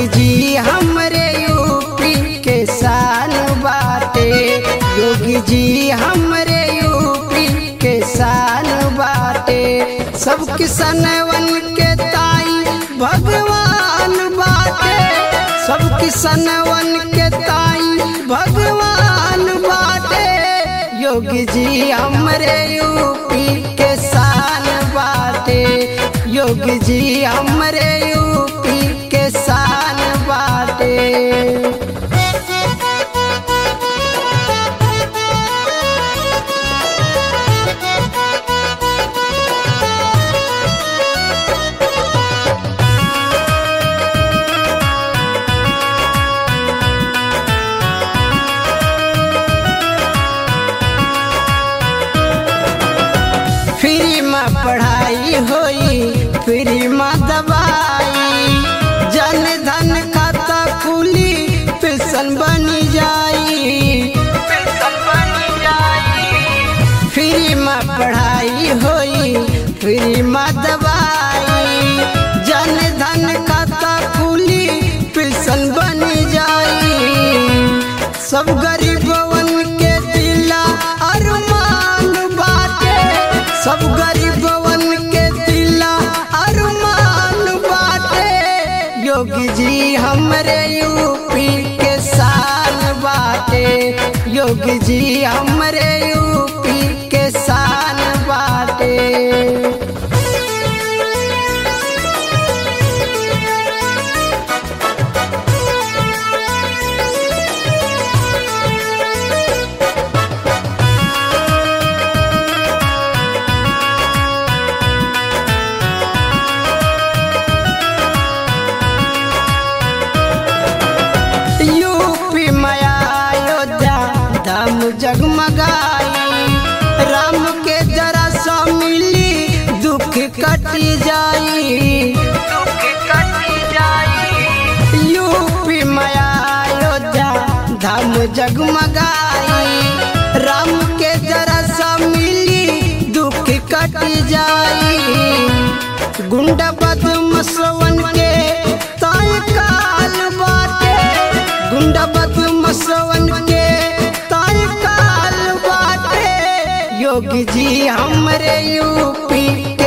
योगी जी हमरे यूपी के शान बाटे योगी जी हमरे यूपी के शान बाटे सब किसनवन के ताई भगवान बाटे सब किसनवन के ताई भगवान बाटे योगी जी हमरे यूपी के शान बाटे योगी जी हमरे यूपी के शान बाटे फ्री में पढ़ाई होई फ्री में दवाई जन धन खाता खुली पेंशन बनी जाई फ्री में पढ़ाई होई फ्री में दवाई जन धन खाता खुली पेंशन बनी जाई सब गरीबवन के दिला अरमान बाटे सब गरीबवन के दिला अरमान बाटे योगी जी हमरे यूपी के शान बाटे योगी जी हमरे यूपी के शान बाटे यूपी माया अयोध्या धाम जगमगाई राम के जरा सा मिली दुख कटी जाई यूपी माया अयोध्या धाम जगमगाई राम के जरा सा मिली दुख कटी जाई गुंडा बदमसवन के ताय काल बाटे गुंडा बदमसवन के ताय काल बाटे योगी जी हमरे यूपी